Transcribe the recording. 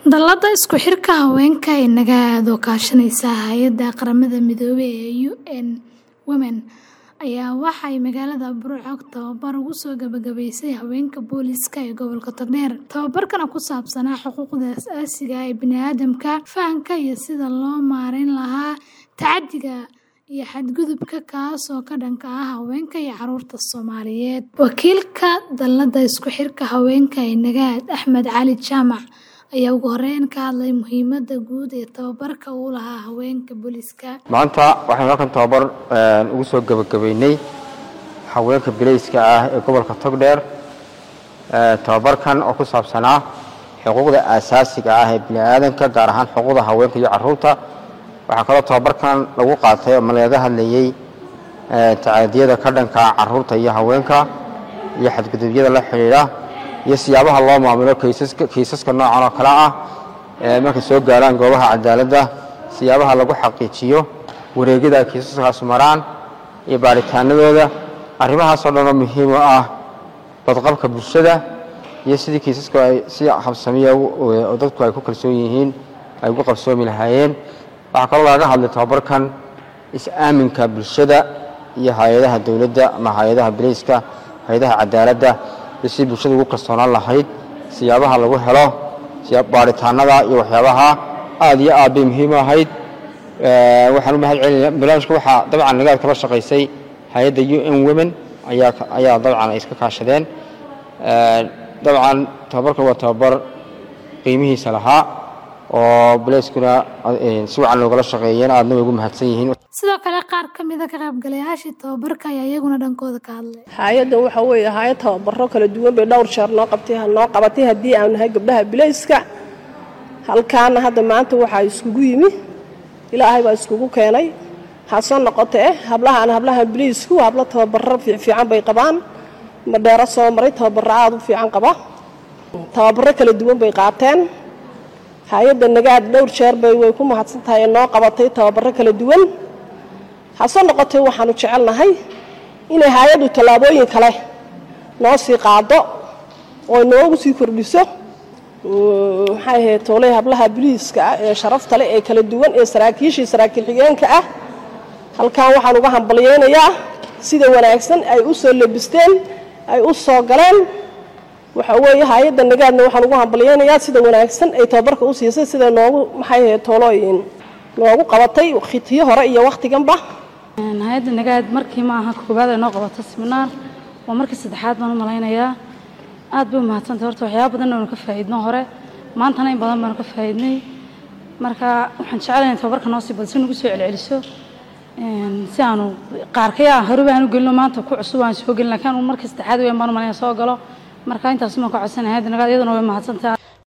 Dallada isku xirka haweenka ee Nagaad oo kaashanaysa hay'adda qaramada midoobay ee UN Women ayaa waxay magaalada Burco tababar ugu soo gabagabaysay haweenka booliiska ee gobolka Togdheer. Tababarkan oo ku saabsanaa xuquuqda aasaasiga ah ee bini'aadamka, fahamka iyo sida loo maareyn lahaa tacaddiga iyo xadgudubka kaas oo ka dhanka ah haweenka iyo carruurta Soomaaliyeed. Wakiilka Dallada isku xirka haweenka ee Nagaad, Axmed Cali Jaamac, ayaa ugu horeyn ka hadlay muhiimadda guud ee tababarka uu u lahaa haweenka booliiska. maanta waxaynu halkan tababar ugu soo gabagabaynay haweenka bilayska ah ee gobolka togdheer tababarkan oo ku saabsanaa xuquuqda aasaasiga ah ee bini'aadanka gaar ahaan xuquuqda haweenka iyo carruurta waxaa kaloo tababarkan lagu qaatay ama lagaga hadlayey tacadiyada ka dhanka carruurta iyo haweenka iyo xadgudubyada la xidhiidha iyo siyaabaha loo maamulo kiisaska noocan oo kale ah markay soo gaaraan goobaha cadaaladda siyaabaha lagu xaqiijiyo wareegyada ay kiisaskaasu maraan iyo baaritaanadooda arrimahaasoo dhan oo muhiim u ah badqabka bulshada iyo sidii kiisaska ay si habsamiya oo dadku ay ku kalsoon yihiin ay ugu qabsoomi lahaayeen waxaa kaloo lagaga hadlay tababarkan is-aaminka bulshada iyo hay-adaha dowladda ama hay-adaha bilayska hay-adaha cadaaladda iyo sidii bulshada ugu kalsoonaan lahayd siyaabaha lagu helo baaritaanada iyo waxyaabaha aad iyo aad bay muhiim u ahayd waxaan u mahad celinaya barnaamijka waxaa dabcan nagaad kala shaqaysay hay-adda u n women ayaa ayaa dabcan ay iska kaashadeen dabcan tababarkan waa tababar qiimihiisa lahaa oo bilayskuna si wacan loogala shaqeeyeen aadna way ugu mahadsan yihiin Sidoo kale qaar ka mid ah ka qaybgalayaashii tababarka ayaa iyaguna dhankooda ka hadlay. hay-addan waxa weeye hay-ad tababaro kala duwan bay dhowr jeer noo qabtay noo qabatay haddii aan nahay gabdhaha bilayska halkaana hadda maanta waxaa iskugu yimi ilaahay baa iskugu keenay hasoo noqotee hablahaan hablaha bilaysku hablo tababaro fiican bay qabaan madheero soo maray tababaro aada u fiican qaba tababaro kala duwan bay qaateen hay-adda nagaad dhowr jeer bay way ku mahadsan tahay ee noo qabatay tababaro kala duwan hase noqotee waxaanu jecelnahay inay hay-addu tallaabooyin kale noo sii qaado oo noogu sii kordhiso maxay ahayd toolay hablaha biliiska ah ee sharafta leh ee kala duwan ee saraakiishii saraakiil xigeenka ah halkan waxaan uga hambalyeynayaa sida wanaagsan ay u soo labisteen ay u soo galeen waxa weeye hay-adda nagaadna waxaan ugu hambalyeynayaa sida wanaagsan ay tababarka u siisay sida noogu maxay ahayd toolooyin noogu qabatay khitiyo hore iyo wakhtiganba hay-adda nagaad markii ma aha koobaad ay noo qabato siminaar waa markii saddexaad baan u malaynayaa aad bay u mahadsantay horta waxyaaba badan oonu ka faa'iidno hore maantana in badan baanu ka faa'iidnay marka waxaan jecelahay in tababarka noo sii badiso nagu soo celceliso si aanu qaarkaya horeba aanu gelino maanta ku cusub aan soo gelin laakiin markii saddexaad weyn baan u malaynaya soo galo marka intaas maan ka codsanay hay-adda nagaad iyaduna way mahadsantahay